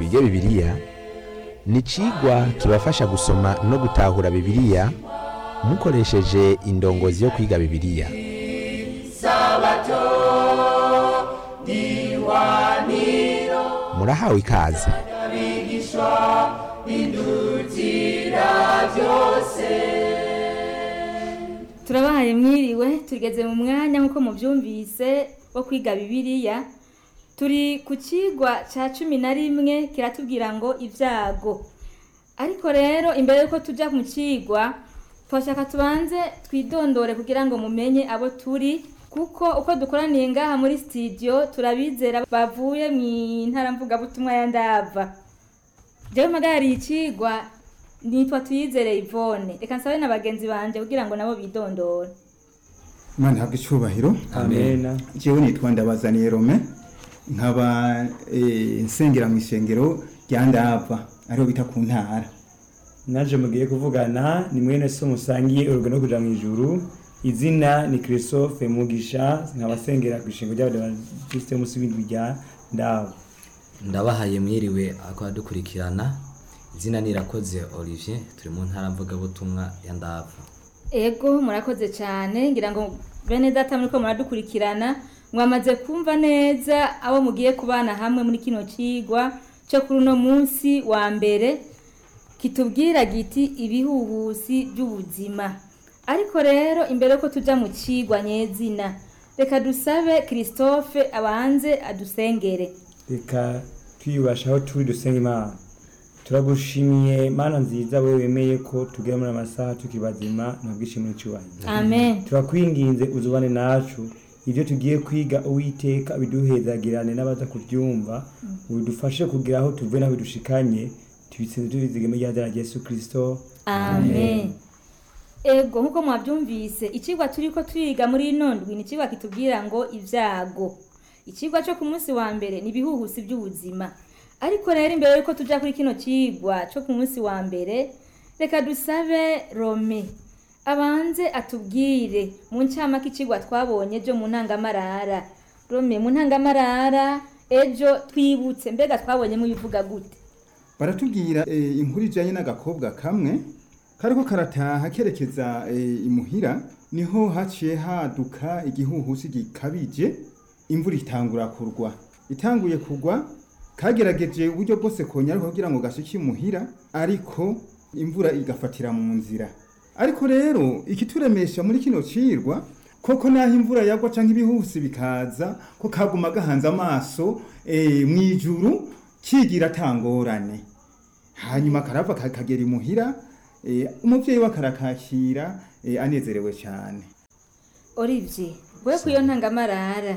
twige bibiliya ni icigwa kibafasha gusoma no gutahura bibiliya mukoresheje indongozi yo kwiga bibiliya murahawe ikaze turabahaye mwiriwe tugeze mu mwanya nk'uko mubyumvise wo kwiga bibiliya turi ku kigwa cya cumi na rimwe kiratubwira ngo ibyago ariko rero imbere y'uko tujya mu kigwa twashaka tubanze twidondore kugira ngo mumenye abo turi kuko uko dukoraniye ngaha muri sitidiyo turabizera bavuye mu ntara mvugabutumwa ya ndava jewe mpagariye ikigwa nitwa tuyizere Yvonne reka nsabe na bagenzi banje kugira ngo nabo bidondore Imana ihabwe icyubahiro Amena. jewe nitwa ndabazaniye rome nkaba eh, nsengera mu isengero rya ndava ariho bita ku ntara naje mugiye kuvugana ni mwene so musangiye urugendo kuja mu ijuru izina ni Christophe Mugisha nkaba sengera ku ishingo ry'abadiventiste musi w'indwi rya ndabo ndabahaye mwiriwe ako dukurikirana izina nirakoze Olivier turi mu ntara mvugabutumwa ya ndava ego murakoze cyane ngira ngo bene data muriko muradukurikirana mwamaze kumva neza abo mugiye kubana hamwe muri kino kigwa cyo kuri uno munsi wa mbere kitubwira giti ibihuhusi by'ubuzima ariko rero imbere ko tuja mu kigwa nyezina reka dusabe Christophe abanze adusengere reka twiyubasha aho turi dusenga imana turagushimiye mana nziza wewe wemeye ko tugera muri amasaha tukibazima ntabwishimire cyubahiro amen turakwinginze uzubane nacu ibyo tugiye kwiga uwiteka biduhezagirane n'abaza kubyumva ubidufashe kugira aho tuvuye n'aho bidushikanye tubitsinze tubizigame rya rya Yesu Kristo amen ego nkuko mwabyumvise ikigwa turiko twiga muri ino ndwi ni ikigwa kitubwira ngo ibyago ikigwa cyo ku munsi wa mbere ni ibihuhusi by'ubuzima ariko rero imbere yuko tuja kuri kino kigwa cyo ku munsi wa mbere reka dusabe rome abanze atubwire mu ncamake ikigwa twabonye ejo mu ntangamarara rome mu ntangamarara ejo twibutse mbega twabonyemo ibivuga gute baratubwira eh, inkuru ijanye n'agakobwa kamwe kariko karataha kerekeza eh, imuhira niho haciye haduka igihuhusi gikabije imvura itangura kurwa itanguye kugwa kagerageje uburyo bwose konyaruka kugira ngo gashike imuhira ariko imvura igafatira mu nzira ariko rero ikituremesha muri kino cirwa koko naho imvura yagwa canke ibihuhusi bikaza ko kaguma gahanze amaso eh, mwijuru kigira tangorane hanyuma karava ka- kagera imuhira eh, umuvyeyi we akarakakira eh, anezerewe cyane Olivier wewe ku iyo ntangamarara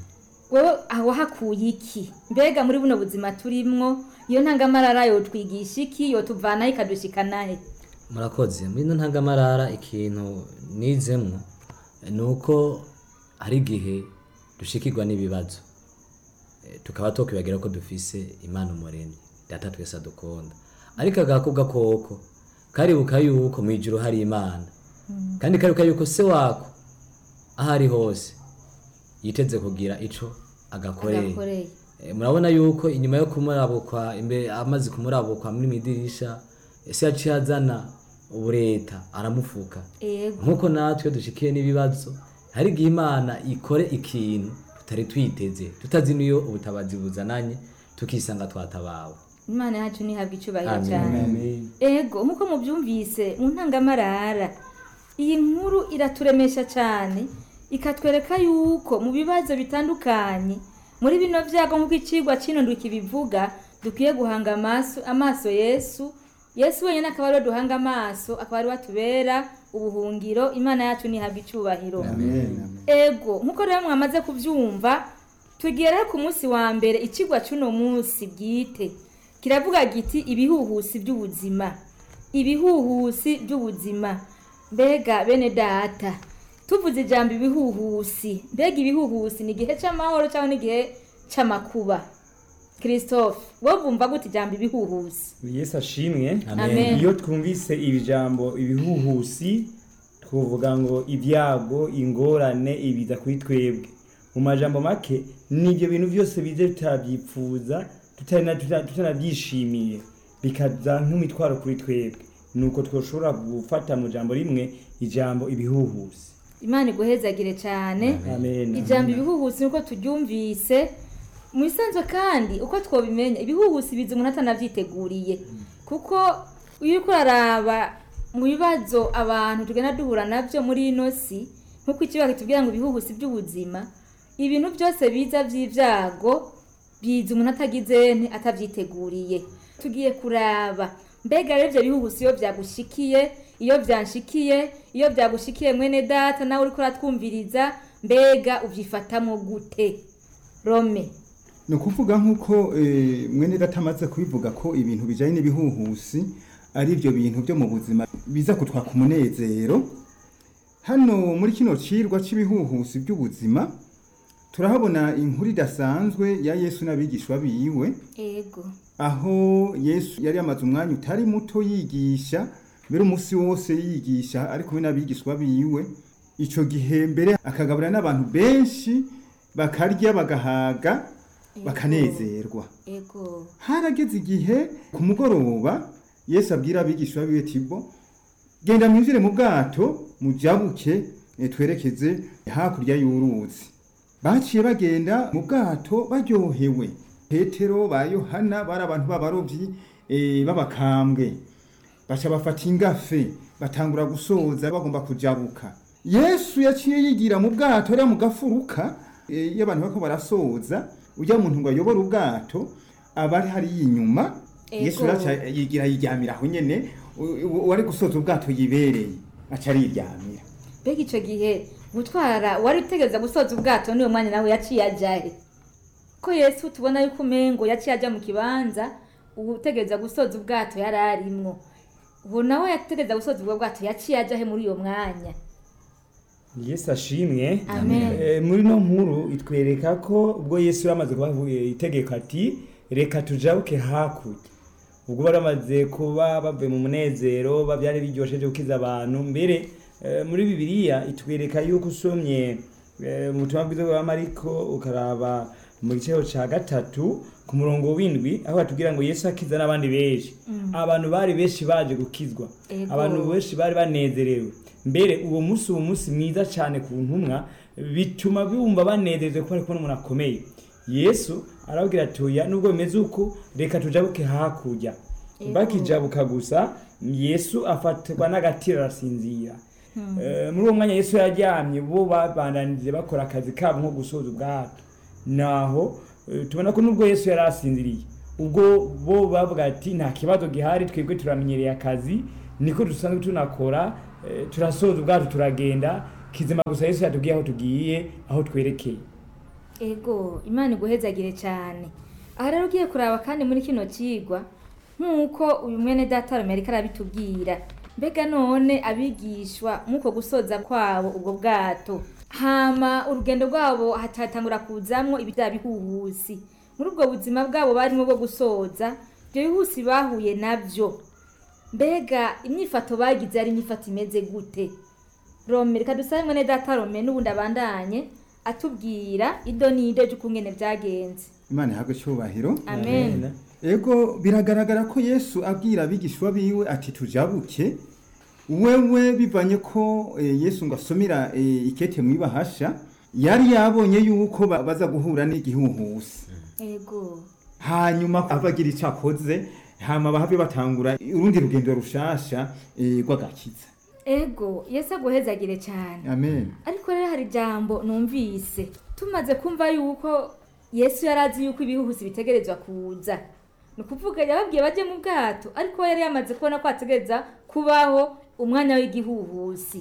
wewe aho hakuye iki mbega muri buno buzima turimwo iyo ntangamarara yotwigisha iki yotuvanaho ikadushikanahe murakoze muri ino ntangamarara ikintu nizemwo ni uko hari igihe dushikirwa n'ibibazo Eh, tukaba tokwibagira ko dufise imana umuremyi data twese adukunda ariko agakobwa koko karibuka yuko mu ijuru hari imana kandi karibuka yuko se wako aho ari hose yiteze kugira ico agakoreye agakoreye Eh, murabona yuko inyuma yo kumurabukwa imbere amaze kumurabukwa muri midirisha ese yaciye azana ubureta aramufuka ego nkuko natwe dushikiye n'ibibazo hari igihe imana ikore ikintu tutari twiteze tutazi niyo ubutabazi buzananye tukisanga twatabawe imana yacu ntihabwa icubahiro Amen. cyane Amen. ego nkuko mubyumvise mu ntangamarara iyi nkuru iraturemesha cyane ikatwereka yuko mu bibazo bitandukanye muri bino byago nk'uko ikigwa kino ndwi kibivuga dukwiye guhanga amaso amaso yesu yesu wenyine akaba ariwe duhanga amaso akaba ariwe atubera ubuhungiro imana yacu ntihabwa icyubahiro ego nkuko rero mwamaze kubyumva tugiye rero ku munsi wa mbere ikigwa cy'uno munsi bwite kiravuga giti ibihuhusi by'ubuzima ibihuhusi by'ubuzima mbega bene data tuvuze ijambo ibihuhusi mbega ibihuhusi ni igihe cy'amahoro cyangwa n'igihe cy'amakuba christophe wowe wumva gute ijambo ibihuhusi Yesu ashimwe Amen. iyo twumvise iri jambo ibihuhusi twavuga ngo ibyago ingorane ibiza kuri twebwe mu majambo make ni ibyo bintu byose bize tutabyipfuza tutana- tuta- tutanabyishimiye bikaza nk'imitwaro kuri twebwe nuko twoshobora gufata mu jambo rimwe ijambo ibihuhusi imana iguhezagire cyane amen ijambo ibihuhusi nuko turyumvise mu isanzwe kandi uko twabimenya ibihuhusi biza umuntu atanavyiteguriye kuko iyo uriko uraraba mu bibazo abantu tugenda duhura navyo muri ino si nk'uko ikibazo kitubwira ngo ibihuhusi by'ubuzima ibintu byose biza vy'ivyago biza umuntu atagize nte atavyiteguriye tugiye kuraba mbega rero ivyo bihuhusi iyo vyagushikiye iyo vyanshikiye iyo vyagushikiye mwene data nawe uriko uratwumviriza mbega uvyifatamwo gute rome ni ukuvuga nk'uko eh, mwene data amaze kubivuga ko ibintu bijyanye n'ibihuhusi ari ibyo bintu byo mu buzima biza kutwaka umunezero hano muri kino cirwa cy'ibihuhusi by'ubuzima turahabona inkuru idasanzwe ya yesu n'abigishwa biwe ego aho yesu yari yamaze umwanya utari muto yigisha mbere umunsi wose yigisha ari kumwe n'abigishwa biwe icyo gihe mbere akagaburira n'abantu benshi bakarya bagahaga bakanezerwa ego harageze igihe ku mugoroba yesu abwira abigishwa biwe tibo genda mwinjire mu bwato mujabuke eh, twerekeze hakurya y'uruzi baciye bagenda mu bwato baryohewe petero ba yohana bari abantu b'abarobyi eh, b'abakambwe baca bafata ingafe batangura gusoza bagomba kujabuka yesu yaciye yigira mu bwato ariya mu gafuruka eh, iyo abantu bariko barasoza ujya muntu ngo ayobore ubwato aba ari hariya inyuma Ego. yesu raca yigira yiryamira aho nyene u- u- uwari gusoza ubwato yibereye aca ariryamira mbega ico gihe gutwara wari utegereza gusoza ubwato niwe mwanya nawe yaciye ajahe ko yesu tubona yuko umengo yaciye aja mu kibanza utegereza gusoza ubwato yari arimwo ubu nawe yategereza gusoza ubwo bwato yaciye ajahe muri uyo mwanya yesu ashimwe amen Eh, muri no nkuru itwereka ko ubwo yesu yamaze kubaha itegeko ati reka tujabuke hakurya ubwo bari bamaze kuba bavuye mu munezero ba- byari biryoshye byo gukiza abantu mbere eh, muri bibiliya itwereka yuko usomye eh, mu butumwa bwiza bwa mariko ukaraba mu giciro ca gatatu ku murongo w'indwi aho batubwira ngo yesu akiza n'abandi benshi abantu bari benshi baje gukizwa Ego. abantu benshi bari banezerewe mbere uwo munsi uwo munsi mwiza cyane ku ntumwa bituma bumva banezerewe ko bari kubona umuntu akomeye yesu arababwira ati oya nubwo bimeze uko reka tujabuke hakurya Ego. bakijabuka gusa yesu afatwa n'agatiro arasinzira Eh, muri uwo mwanya yesu yaryamye bo babandanije bakora akazi kabo nko gusoza ubwato naho eh, tubona ko nubwo yesu yari asinziriye ubwo bo bavuga ati nta kibazo gihari twebwe turamenyereye akazi niko dusanzwe tunakora eh, turasoza ubwato turagenda kizima gusa yesu yatubwiye aho tugiye aho twerekeye ego imana iguhezagire cyane aha rero ugiye kuraba kandi muri kino kigwa nk'uko uyu mwene data Rome ariko arabitubwira mbega none abigishwa nk'uko gusoza kwabo ubwo bwato hama urugendo rwabo hatatangura kuzamwo ibya bihuhusi muri ubwo buzima bwabo barimo bwo gusoza ibyo bihusi bahuye nabyo mbega imyifato bagize ari imyifato imeze gute rome reka dusabe mwene data rome n'ubundi abandanye atubwira ido n'ido ry'ukungene byagenze imana ihabwe icyubahiro amen ego biragaragara ko yesu abwira abigishwa biwe ati tujabuke wewe bivanye ko eh, yesu ngo asomera eh, ikete mu ibahasha yari yabonye yuko ba- baza guhura n'igihuhusi ego hanyuma abagira icyo akoze hama bahave batangura urundi rugendo rushasha eh, rw'agakiza ego yesu aguhezagire cyane amen ariko rero hari ijambo numvise tumaze kumva yuko yesu yari azi yuko ibihuhusi bitegerezwa kuza ni ukuvuga yababwiye bajye mu bwato ariko we yari yamaze kubona ko hategereza kubaho umwanya w'igihuhusi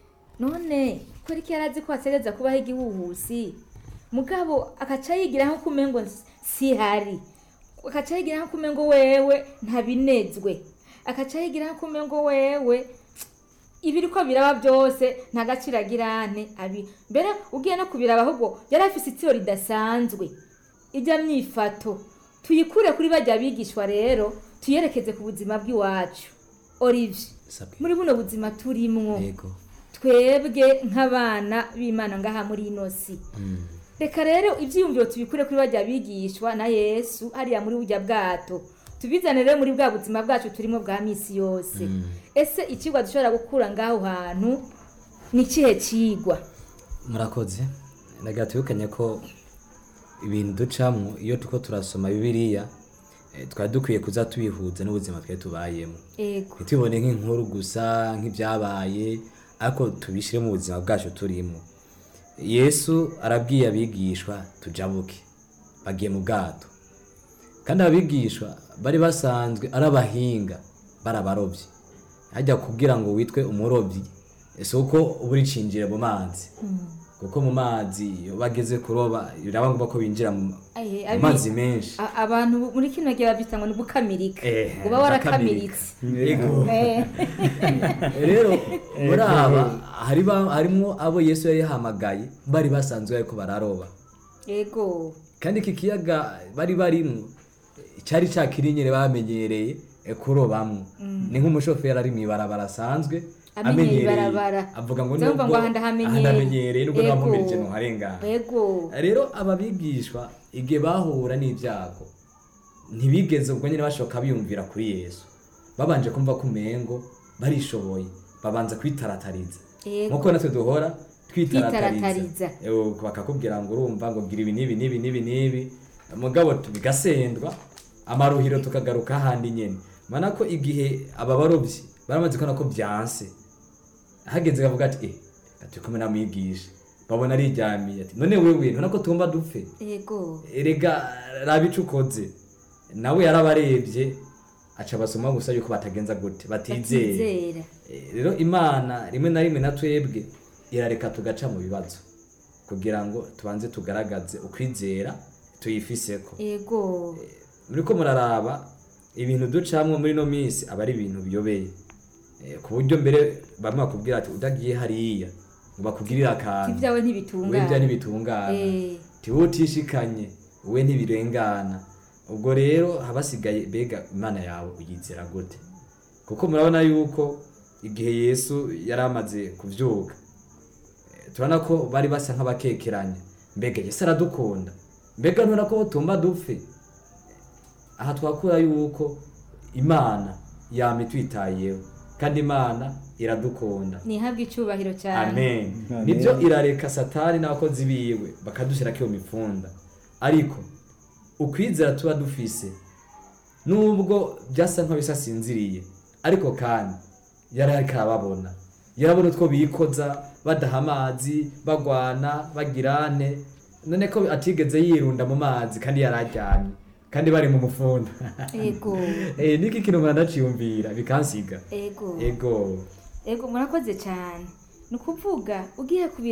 none kubera ko yari azi ko hategereza kubaho igihuhusi mugabo akaca yigira nko kumengo si hari akaca yigira nko kumengo wewe ntabinezwe akaca yigira nko kumengo wewe ibiri ko biraba byose nta gaciro agira ane abi mbere ugiye no kubiraba ahubwo yari afise itiro ridasanzwe ijya myifato tuyikure kuri bajya bigishwa rero tuyerekeze ku buzima bw'iwacu olivier sabwe muri buno buzima turimwo yego twebwe nk'abana b'imana ngaha muri ino si reka rero ibyiyumviro tubikure kuri bajya bigishwa na yesu hariya muri bujya bwato tubizane rero muri bwa buzima bwacu turimo bwa minsi yose ese ikigwa dushobora gukura ngaho hantu ni ikihe kigwa murakoze ndagira tubikanye ko ibintu ducamo iyo tuko turasoma bibiliya eh, twari dukwiye kuza tubihuza n'ubuzima twari tubayemo ego ntitubone nk'inkuru gusa nk'ibyabaye ariko tubishyire mu buzima bwacu turimo yesu arabwiye abigishwa tujabuke bagiye mu bwato kandi abigishwa bari basanzwe ari abahinga bari abarobyi hajya kubwira ngo witwe umurobyi si uko uba uricinjira mu mazi kuko mu mazi iyo bageze kuroba biraba ngombwa ko binjira mu Aye, mu abi- mazi menshi A- abantu muri kino gihe babyita ngo ni gukamirika Eh, uba warakamiritse Ego. Eh, rero muri aba hari ba- harimwo abo yesu yari yahamagaye bari basanzwe ariko bararoba ego kandi iki kiyaga bari barimwo cyari cakiri nyine bamenyereye eh, kurobamwo ni nk'umushoferi ari mw'ibarabara asanzwe Amenyeye ibarabara. avuga ngo Ndumva ngo nubwo aha ndahamenyereye. aha ndahamenyereye nubwo Ego. namumirije ntuharengana ego rero aba bigishwa igihe bahura n'ibyago ntibigeze ubwo nyine bashoka biyumvira kuri yesu babanje kumva ko umengo barishoboye babanza kwitaratariza Ego. nkuko natwe duhora Twitaratariza. twitaratariza Ewo, bakakubwira ngo urumva ngo gira ibi n'ibi n'ibi n'ibi n'ibi mugabo tu- bigasendwa amaruhiro tukagaruka ahandi nyene mana ko igihe aba barobyi baramaze kubona ko byanse hageze kavuga ati eh turi kumwe namwigisha babona ariryamiye ati none wewe ntubona ko tugomba dupfe ego erega raba ico ukoze nawe yarabarebye aca basoma gusa yuko batagenza gute batizeye batizera Eh, rero imana rimwe na rimwe na twebwe irareka tugaca mu bibazo kugira ngo tubanze tugaragaze ukwizera tuyifiseko ego muriko muraraba ibintu ducamwo muri no minsi aba ari ibintu biyobeye Eh, ku buryo mbere bamwe bakubwira ati udagiye hariya ngo bakugirire akantu ibyawe we bya ntibitungana ntibitungana Eh. tiwe utishikanye we ntibirengana ubwo rero habasigaye mbega imana yawe uyizera gute kuko murabona yuko igihe yesu yari amaze kuvyuka eh, turabona ko bari basa nk'abakekeranya mbega yesu aradukunda mbega ntubona ko tumba dupfe aha twakura yuko imana yama itwitayeho kandi imana iradukunda ntihabwe icyubahiro cyane amen Amen. nibyo irareka satani n'abakozi biwe bakadushyira iyo mipfunda ariko ukwizera tuba dufise nubwo byasa nk'abisasinziriye ariko kandi yari ariko arababona yarabona utwo bikoza badaha amazi bagwana bagirane none ko atigeze yirunda mu mazi kandi yari aryamye kandi bari mu mufunda ego Eh, niki kintu mwanaciyumvira bikansiga ego ego ego murakoze cyane ni ukuvuga ugiye kubi